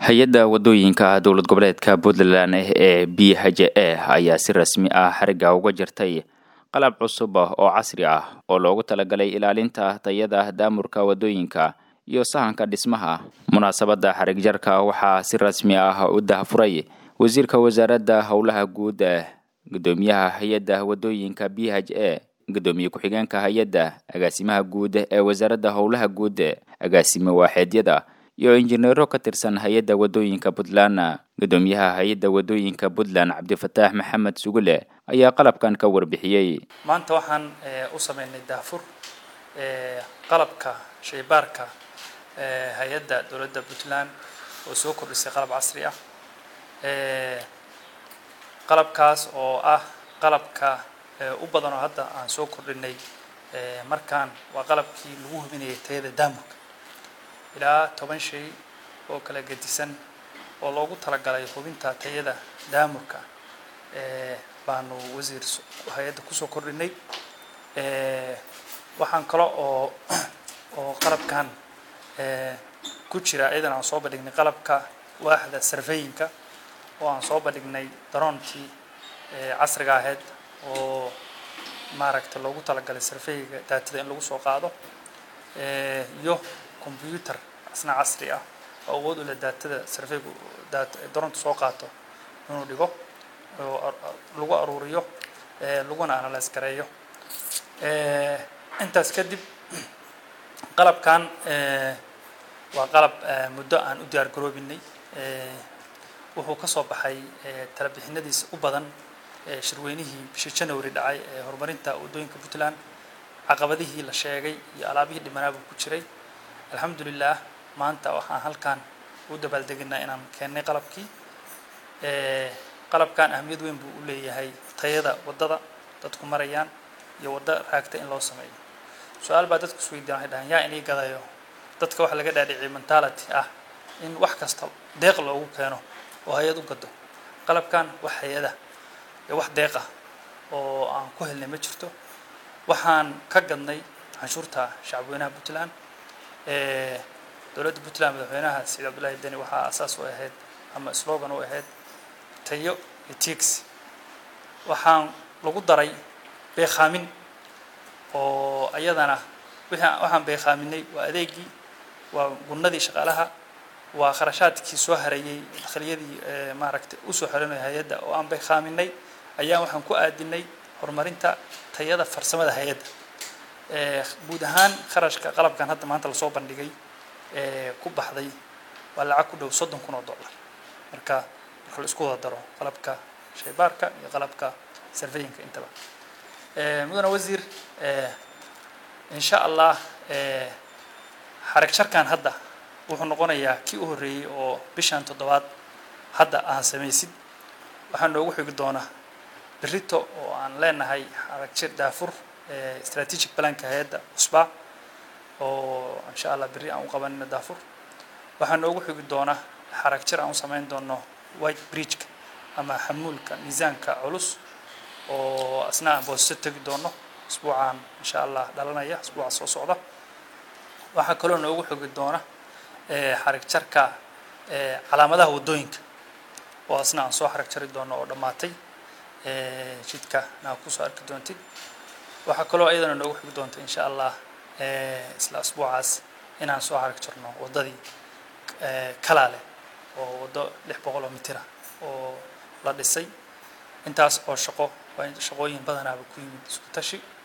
hay-adda wadooyinka dowlad goboleedka puntland ee b h a ayaa si rasmi ah xariga uga jirtay qalab cusub oo casri ah oo loogu talagalay ilaalinta tayada daamurka wadooyinka iyo sahanka dhismaha munaasabadda xarig jarka waxaa si rasmi ah u dahafuray wasiirka wasaaradda howlaha guud gudoomiyaha hay-adda wadooyinka b h a gudoomiye ku-xigeenka hay-adda agaasimaha guud ee wasaaradda howlaha guud agaasime waaxeedyada iyo injineero ka tirsan hay-adda wadooyinka puntland gudoomiyaha hay-adda wadooyinka puntland cabdifataax maxamed sugule ayaa qalabkan ka warbixiyey maanta waxaan u sameynay daafur qalabka shaybaarka hay-adda dowladda puntland oo soo kordhisay qalab casri ah qalabkaas oo ah qalabka u badan oo hadda aan soo kordhinay markaan waa qalabkii lagu hubinayay tayada daamurka ilaa toban shay oo kala gedisan oo loogu talagalay hubinta tayada daamurka baanu wasiir hay-adda kusoo kordhinay waxaan kale oo oo qalabkan ku jira iyadan aan soo bandhignay qalabka waaxda sarfeyinka oo aan soo bandhignay daroontii casriga ahayd oo maaragta loogu talagalay sarfeyga daatada in lagu soo qaado iyo combyuter asna casri ah oo awood u leh daatada sarfeygu daroonta soo qaato inuu dhigo oo lagu aruuriyo laguna analyse gareeyo intaas kadib qalabkan waa qalab muddo aan u diyaar garoobinay wuxuu ka soo baxay talabixinadiisa u badan shirweynihii bishii january dhacay ee horumarinta waddooyinka puntland caqabadihii la sheegay iyo alaabihii dhimanaaba ku jiray alxamdulilah maanta waxaan halkan u dabaaldeginaa inaan keennay qalabkii qalabkan ahamiyad weyn buu u leeyahay tayada waddada dadku marayaan iyo waddo raagta in loo sameeyo su-aal baa dadku isweydiyan waxay dhahaan yaa inii gadayo dadka waxa laga dhaadhiciyay mentality ah in wax kasta deeq loogu keeno oo hay-ad u gado qalabkan wax hay-ada iyo wax deeq ah oo aan ku helnay ma jirto waxaan ka gadnay canshuurta shacabweynaha puntland dowladda puntland madaxweynaha saciid cabdullaahi deni waxaa asaas u ahayd ama slogan u ahayd tayo iyo tix waxaan lagu daray beekaamin oo ayadana waxaan beekaaminay waa adeegii waa gunnadii shaqaalaha waa kharashaadkii soo hareeyey dakhliyadii maaragtay usoo xelinaya hay-adda oo aan beekaaminay ayaan waxaan ku aadinay horumarinta tayada farsamada hay-adda guud ahaan kharashka qalabkan hadda maanta lasoo bandhigay ku baxday waa lacag ku dhow soddon kun oo dollar marka marka la isku wada daro qalabka shaybaarka iyo qalabka sarfeyinka intaba mudane wasiir insha allah xarig jarkan hadda wuxuu noqonayaa kii u horreeyey oo bishan toddobaad hadda aan samaysid waxaa noogu xigi doona berito oo aan leenahay xarag jir daafur strategic planka hay-adda cusba oo insha allah berri aan u qabanino daafur waxaa noogu xigi doona xarag jir aan u samayn doono white bridgeka ama xamuulka miisaanka culus oo asna aan boosto tegi doono isbuucaan insha allah dhalanaya isbuuca soo socda waxaa kaloo noogu xogi doona xarig jarka calaamadaha waddooyinka oo asna aan soo xarig jari doono oo dhammaatay jidka naa kusoo arki doontid waxaa kaloo iyadana noogu xogi doonta insha allah isla isbuucaas inaan soo xarig jarno waddadii kalaale oo waddo lix boqol oo mitira oo la dhisay intaas oo shaqo waa shaqooyin badanaaba ku yimid isku tashi